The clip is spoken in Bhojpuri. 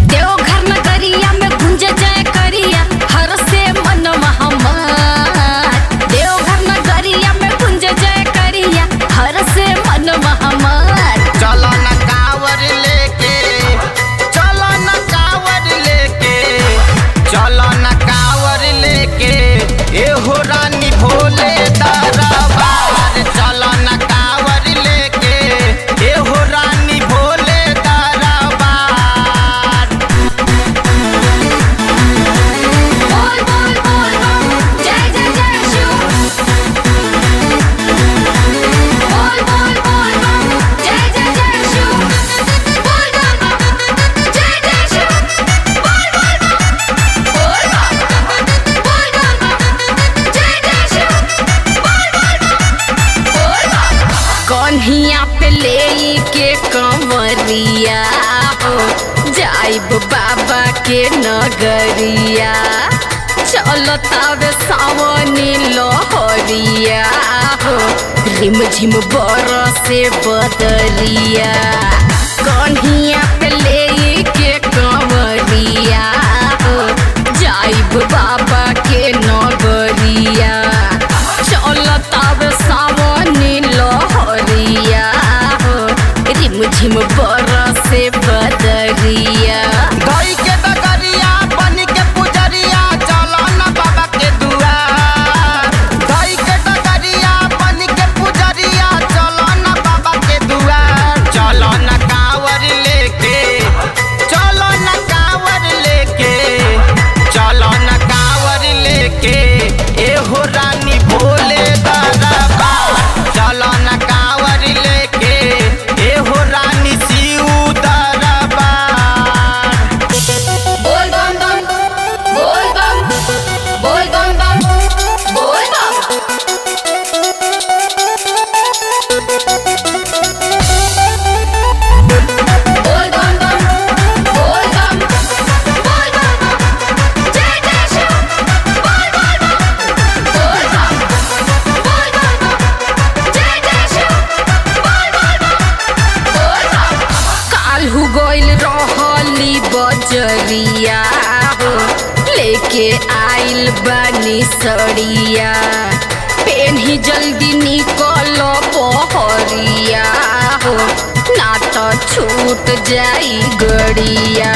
देवघर नगरिया में गुंज जय करिया हर से मनवा हमार देवघर नगरिया में गुंज जय करिया हर से मनवा हमार चलो न कावर लेके चलो न कावर लेके चलो न कावर लेके एहो रानी भोले दरबार चलो न कावर लेके एहो रानी भोले दरबार बोल बोल बोल बम जय जय जय शिव बोल बोल बोल बम जय जय जय शिव बोल बोल बम जय जय शिव बोल बोल बम बोल बम बोल बम जय जय शिव बोल बोल बम बोल बम कन्हिया पे ले के कंवरिया हो जाइब बाबा के नगरिया चलतावे सावनी लहरिया हो रिम झिम बरसे बदरिया कन्हिया पे ले के कंवरिया हो जाइब बाबा के नगरिया चलतावे सावनी लहरिया हो रिम झिम बरसे बदरिया धई के डगरिया बन के पुजरिया चलो न बाबा के दुआर धई के डगरिया बन के पुजरिया चलो न बाबा के दुआर चलो न कावर लेके चलो न कावर लेके चलो न कावर लेके एहो रानी भोले दरबार चलो न कावर लेके एहो रानी शिव दरबार बोल बम बम बोल बम बोल बम बम बोल बम बोल बम बम बोल बम बोल बम जय जय शिव बोल बोल बम बोल बम बोल बम जय जय शिव बोल बोल बम बोल बम काल्हू गइल रहली बजरिया हो लेके आइल बानी सड़िया पेन्ही जल्दी निकल बहरिया हो ना तो छूट जाई गड़िया